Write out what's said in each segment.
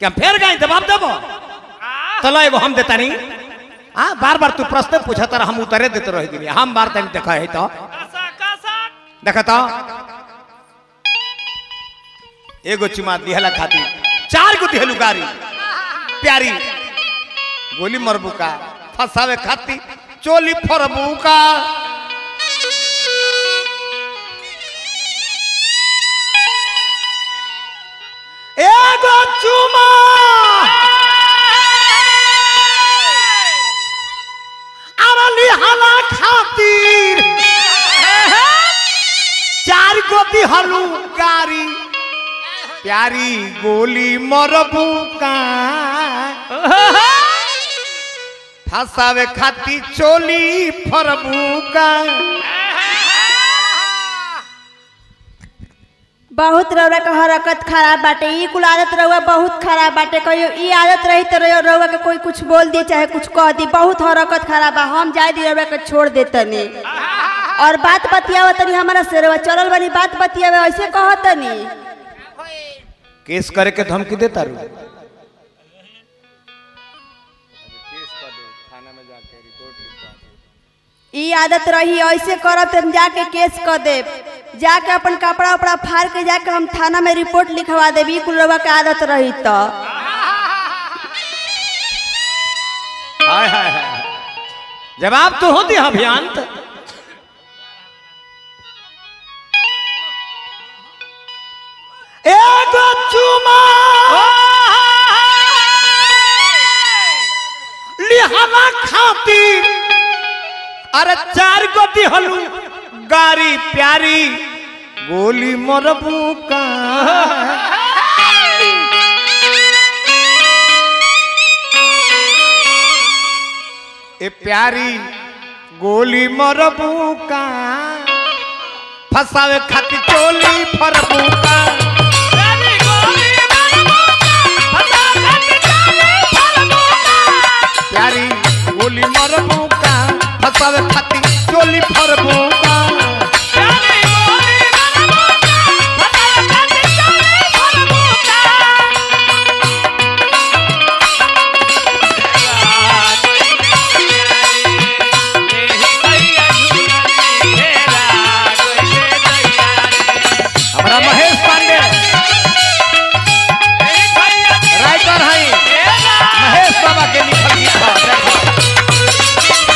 क्या फेर गए जवाब देबो चलो एगो हम देता नहीं हाँ बार बार तू प्रश्न पूछा तर हम उतरे देते रह दिन हम बार तनी देखा है तो कासा कासा देखा तो एगो चुमा दिहला खाती चार गो दिहलु गारी प्यारी गोली मरबू का फसावे खाती चोली फरबू का एगो चुमा अरली हला खातिर चार गो दिहलु गारी प्यारी गोली मरबू का फसावे खाती चोली फरबू का बहुत रउआ के हरकत खराब बाटे ई कुल आदत रउआ बहुत खराब बाटे कहियो ई आदत रही तो रउआ रउआ के कोई कुछ बोल दी चाहे कुछ कह दी बहुत हरकत खराब बा हम जाए दी रउआ के छोड़ देतनी और बात बतियावा तनी हमारा से रउआ चलल बनी बात बतियावे ऐसे कहतनी केस करे के धमकी देता रू ई आदत रही ऐसे करब तो हम जाके केस कर देब जाके अपन कपड़ा उपड़ा फाड़ के जाके हम थाना में रिपोर्ट लिखवा देब ई कुल रउआ के आदत रही तो हाय हाय हाय जवाब तो होती है अभियान तो। एगो चुमा लिहाना खातिर अरे चार गो दिहलू गारी प्यारी गोली मरबू का ए प्यारी गोली मरबू का फसावे खातिर चोली फरबू का तेरी गोली मरबूका फसा खाती चोली फरबूका प्यारी गोली मरबू का फसावे खातिर चोली फरबू का तेरी गोली मरबूका फसा खाती चोली फरबूका हमारा महेश पांडे राइटर है महेश बाबा के लिखल गीत बा, देखो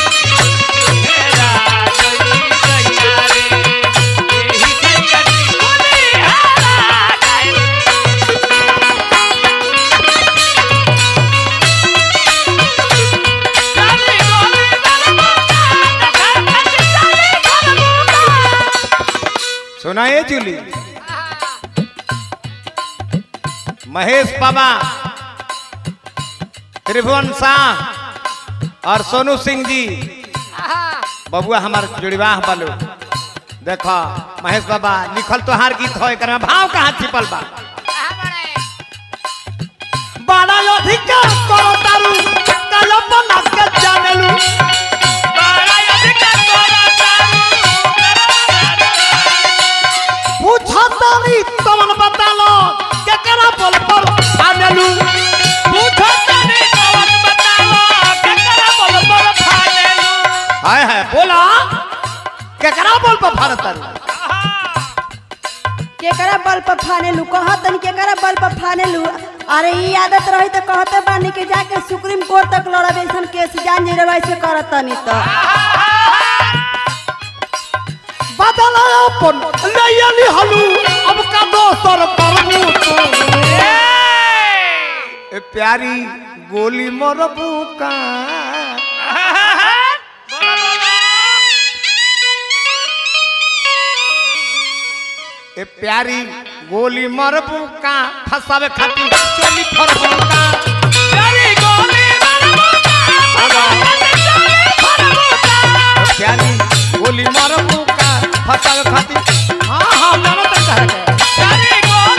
सुनाए जूली महेश बाबा त्रिभुवन शाह और सोनू सिंह जी बबुआ हमार जुड़वाह बालू देखो महेश बाबा लिखल तो हार गीत हो एकर में भाव कहाँ छिपल बा बड़ा अधिकार करो तारू कल्पना के जानेलू पूछो तारी तमन बतालो केकरा बोल पर आनेलू हाय हाय बोला केकरा बोल पर भारत तारू केकरा बल पर फाने लू कहतन केकरा बल पर फाने लू अरे ई आदत रही तो कहते बानी के जाके सुप्रीम कोर्ट तक लड़ब ऐसन केस जान जे वैसे करतनी तो बदला अपन लयली हलू अब का दोसर परमू तू ए प्यारी गोली मरबू का ए प्यारी गोली मरबू का फसावे खातिर चोली फरबू का ए प्यारी गोली मरबू का फसावे खातिर हाँ हाँ मानो तक कह के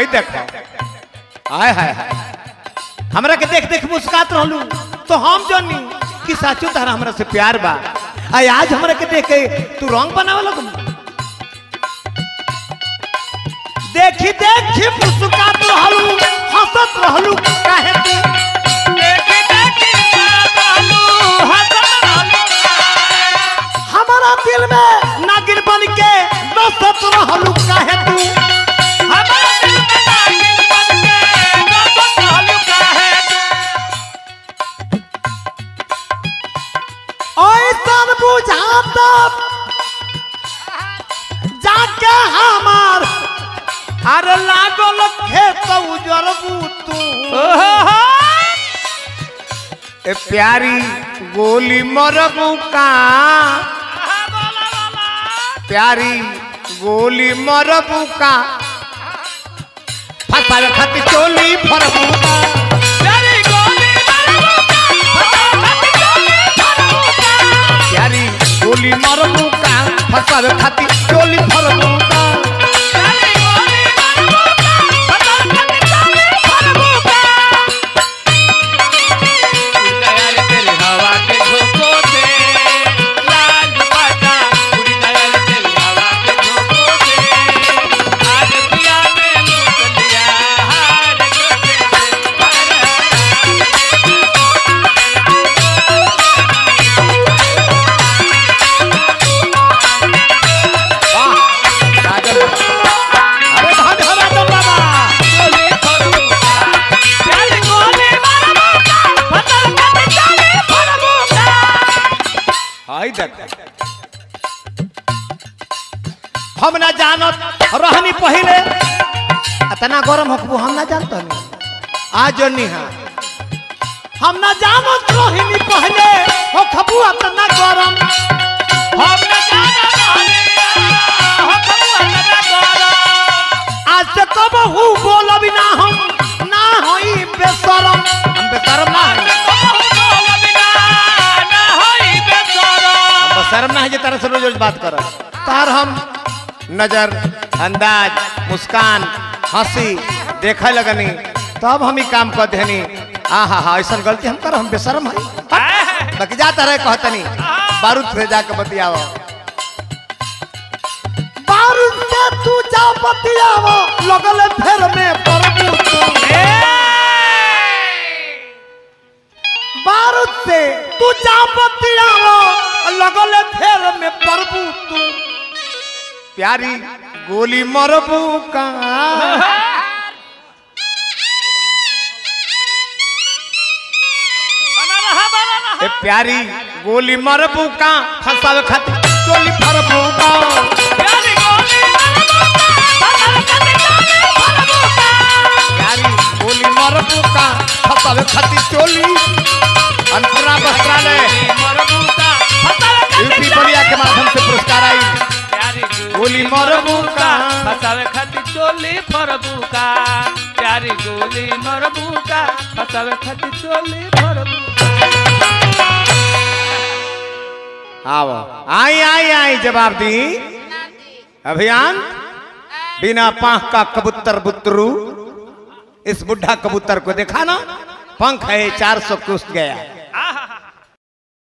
आई देखो आय हाय हाय हमरा के देख देख मुस्कात रहलू तो हम जानी कि साचो तारा हमरा से प्यार बा आई आज हमरा के देख के तू रंग बनावे लगू देखी देखी मुस्कात रहलू हंसत रहलू काहे तू देखी देखी करत रहलू, हंसत रहलू। हमारा दिल में नागिन बन के बसत रहलू काहे तू हमारा दिल में नागिन बन के बसत रहलू काहे ऐसन बुझाता जाके हमार अरे लागल खेत उजरबू तू ओहो ए प्यारी गोली मरबू का प्यारी गोली मरबू का फसावे खातिर चोली फरबू का तेरी गोली प्यारी गोली मरबू का फसावे खातिर चोली फरबू का वाह राजन बाबा। अरे धन हो राजन बाबा आई देख हम ना जानत रहनी पहले इतना गरम हकबू हम ना जानत हनी आज जनी हां हम ना जानत रहनी पहले हो खबू इतना गरम आज से कब हु बोलब ना हम ना होई बेशरम हम बेशरम ना हई हम बेशरम ना है जे तरह से रोज रोज बात कर तार हम नजर अंदाज मुस्कान हंसी देखे लगनी तब हम ही काम कर देनी आ हा हा ऐसा गलती हम कर हम बेशरम हई बाकी जाता रहे कहतनी बारूद से जाके बतियाव बारूद से तू जा बतियाव लगल फेर में परबू तू बारूद से तू जा बतियाव लगल फेर में परबू तू प्यारी गोली मरबू का ए प्यारी गोली मरबू का फंसावे खातिर चोली फरबू का प्यारी गोली मरबू का फंसावे खातिर चोली अन्नपूर्णा वस्त्रालय यूपी बलिया के माध्यम से पुरस्कार आई गोली मरबू का फसावे खातिर चोली फरबू का प्यारी गोली मरबू का फसावे खातिर चोली फरबू आओ आई आई आई जवाब दी अभियान बिना पांख का कबूतर बुतरू इस बुढ़ा कबूतर को देखा ना पंख है चार सौ कुछ गया